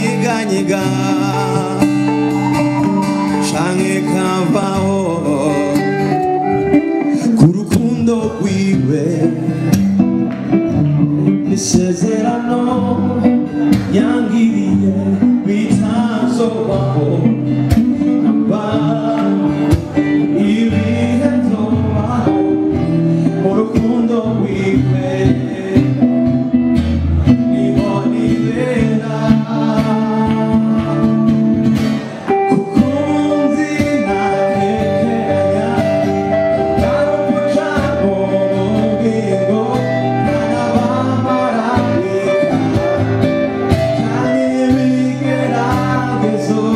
kanyeganyega canke kavaho ku rukundo rwiwe isezerano yangiriye bitazobaho namba ibihe nzobaho mu rukundo rwiwe niho nibera kuko nzi ntakekeranya karumucamo mu bwingo n'abamarayika kandi ibigeragezo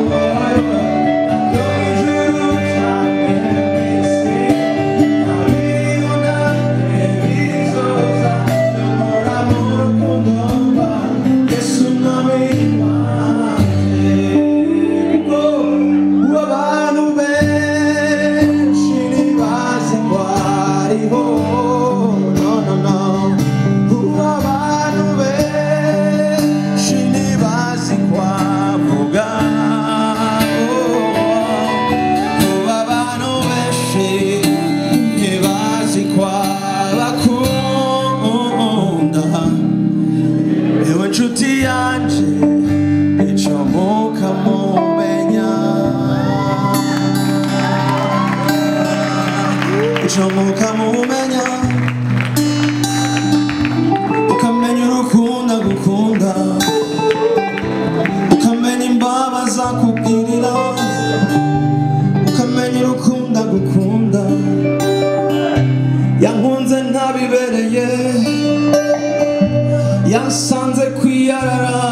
byo ijuru cyane mwese ntabibona ibizoza nyamara mu rukundo mba yesu mwami wanjye kuko abantu benshi ntibazi ngo ariho no no no kuko abantu benshi ntibazi ko avuga kuko abantu benshi ntibazi ko abakunda yewe nshuti yanje ico mukamumenya ico mukamumenya ukamenya urukundo gukunda ukamenya imbabazi akubwirira ukamenya urukundo gukunda yankunze ntabibereye yansanze kwiyarara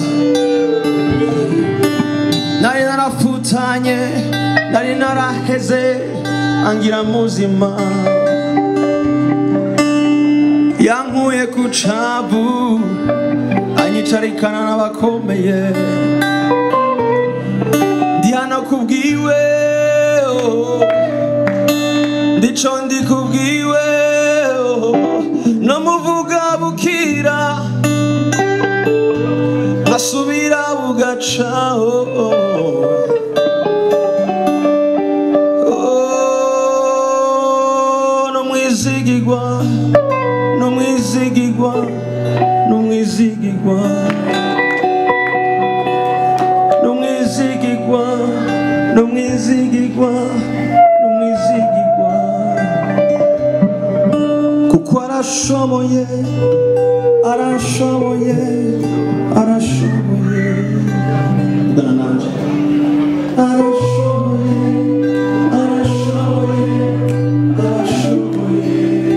nari narafutanye nari naraheze angira muzima yankuye ku cabu anyicarikana n'abakomeye ndi hano kubwiwe oh. ndico ndi kubwiwe oh. no muvuga bukira nkasubira bugacaho no mwizigigwa no mwizigigwa no mwizigigwa no mwizigigwa no mwizigigwa no mwizigigwa kuko arashoboye arashoboye arashoboye ugana nanje arashoboye arashoboye arashoboye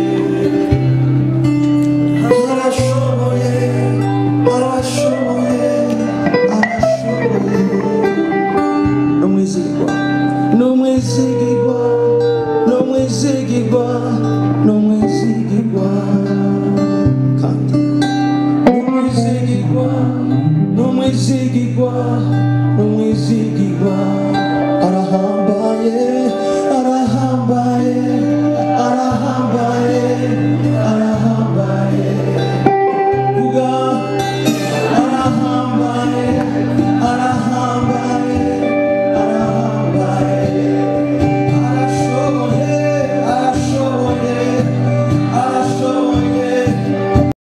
arashoboye arashoboye arashoboye n'umwizigirwa n'umwizigirwa n'umwizigirwa n'umwizigirwa kandi n'umwizigirwa n'umwizigirwa